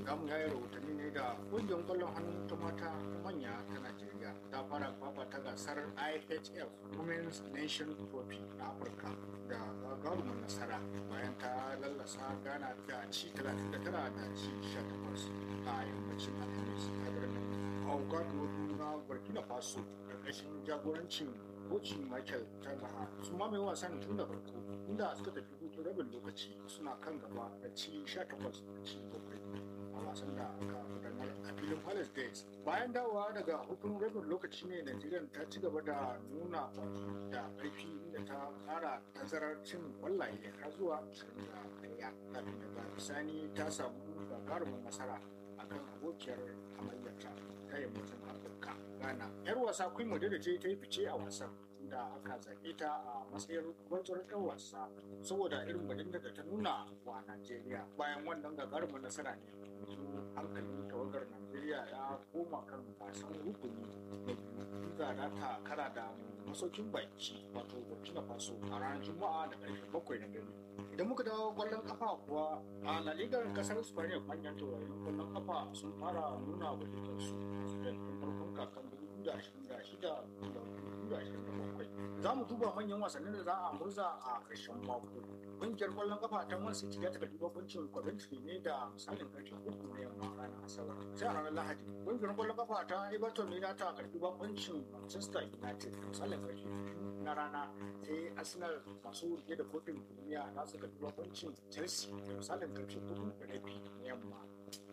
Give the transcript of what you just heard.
za mu yaya rahotanni ne da ƙungiyar ƙwallon hannu ta mata ta manya ta Najeriya ta fara fafata gasar IHF Women's Nation Trophy na Afirka da gagarumin nasara bayan ta lallasa Ghana da ci 39 da ci 18 a yammacin Alhamis a birnin Ouagadougou na Burkina Faso ƙarƙashin jagorancin kocin Michael Talaha su mamaye wasan tun da farko inda suka tafi hutun rabin lokaci suna kan gaba da ci 18 da ci 7 a wasan da aka gudanar a filin Palace Days. Bayan dawowa daga hutun rabin lokaci ne Najeriya ta ci gaba da nuna da ƙarfi inda ta ƙara tazarar cin kwallaye har zuwa 21 kafin daga bisani ta samu gagarumin nasara akan abokiyar hamayyarta ta yammacin Afirka Ghana. 'Yar wasa Queen Modena ce ta yi fice a wasan da aka zaɓe ta a matsayin gwantsar ɗan wasa saboda irin bajinta da ta nuna wa Najeriya bayan wannan gagarumin nasara ne yanzu hankalin tawagar Najeriya ya koma kan wasan rukuni na biyu inda za ta kara da masaukin baki wato Burkina Faso a ranar Juma'a da ƙarfe bakwai na dare. Idan muka dawo ƙwallon kafa kuwa a La Liga kasar Spain manyan taurarin ƙwallon kafa sun fara nuna wajibansu da farkon kakan 2026 da 2027. Za mu duba manyan wasannin da za a murza a ƙarshen mako. Ƙungiyar ƙwallon kafa ta Man City ta karɓi bakuncin Coventry ne da misalin ƙarfe uku na yamma ranar Asabar. Sai a ranar Lahadi, ƙungiyar ƙwallon kafa ta Everton ne za ta karɓi bakuncin Manchester United da misalin ƙarfe biyu na rana sai Arsenal masu rike da kofin duniya za su karɓi bakuncin Chelsea da misalin ƙarfe uku da rabi na yamma.